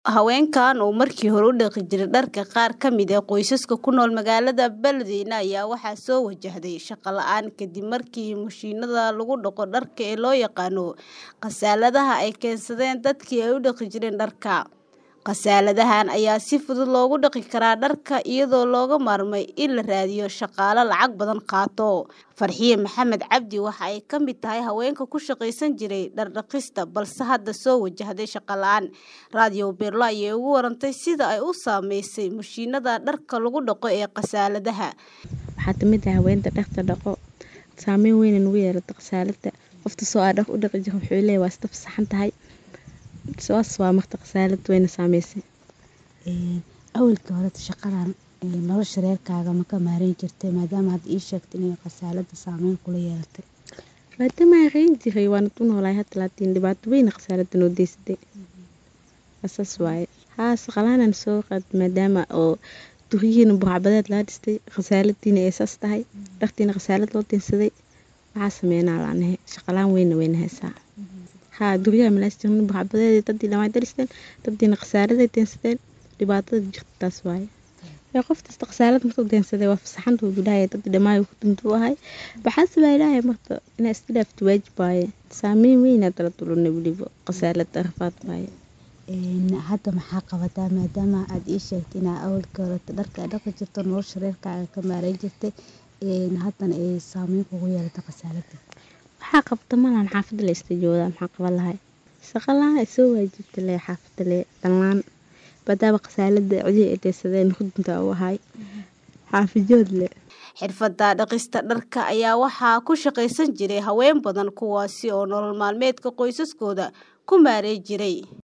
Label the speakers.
Speaker 1: Haweenkan oo markii hore u dhaqi jiray dharka qaar ka mid ah qoysaska ku nool magaalada Beledweyne ayaa waxaa soo wajahday shaqo la'aan kadib markii mashiinada lagu dhaqo dharka ee loo yaqaan "khasaaladaha" ay keensadeen dadkii ay u dhaqi jireen dharka. Khasaaladahan ayaa si fudud loogu dhaqi karaa dharka iyadoo looga maarmay in la raadiyo shaqaale lacag badan qaato. Farxiye Maxamed Cabdi waxa ay ka mid tahay haweenka ku shaqaysan jiray dhar dhaqista balse hadda soo wajahday shaqo la'aan. Radio Beerlo ayay uga warantay sida ay u saameysay mashiinada dharka lagu dhaqo ee khasaaladaha.
Speaker 2: Waxaa kamid ah haweenta dharka dhaqo saameyn weyn ay nagu yeelatay khasaalada. Qofta soo aa dhar u dhaqi jirin wuxuu leeyahay waa iska fasaxan tahay. Saas waa marka khasaalad wayna saameysay.
Speaker 3: Awalkii hore shaqadan nolosha reerkaaga ma ka maareyn jirtay maadaama aad ii sheegtay inay khasaalada saameyn kula yeelatay.
Speaker 2: Maadaama aan reyn jiray waan ku noolahay hadda laakiin dhibaato weyn khasaalada noo deysatay. Asaas waaye. Haa shaqalaan soo qaad maadaama oo duriyihiin burcabadeed la dhistay khasaaladiina ay saas tahay dharkiina khasaalad loo tinsaday. Waxaa sameynaa laanahay shaqalaan weyn wayna haysaa. Haa duriyaha malaastin burcabadeed dadii dhammaan daristeen dadina khasaalad ay tinsadeen dhibaatada jirta taas waaye. Yaa qofta khasaalad markuu tinsaday waa fasaxan tuu bilaay dad dhammaan ku tuntu ahay. Waxaa sabay ilaahay marka inay iska dhaafto waajib waaye. Saameyn weyn aad la tulunay waliba khasaalada arfaad waaye.
Speaker 3: Hadda maxaa qabataa maadaama aad ii sheegtay inaa awalkii hore dharka dhaqi jirto nolosha reerkaaga ka maareyn jirtay haddana ay saameyn kugu yeelatay khasaalada.
Speaker 2: Waxaa qabta malan xaafada la iska joogaa maxaa qaban lahay. Shaqo la'aan ay soo waajibtay lee xaafada lee dhammaan maadaama khasaalada cidi ay tinsadeen hudunta u ahay. Xaafijood lee.
Speaker 1: Xirfadda dhaqista dharka ayaa waxaa ku shaqaysan jiray haween badan kuwaasi oo nolol maalmeedka qoysaskooda ku maareyn jiray.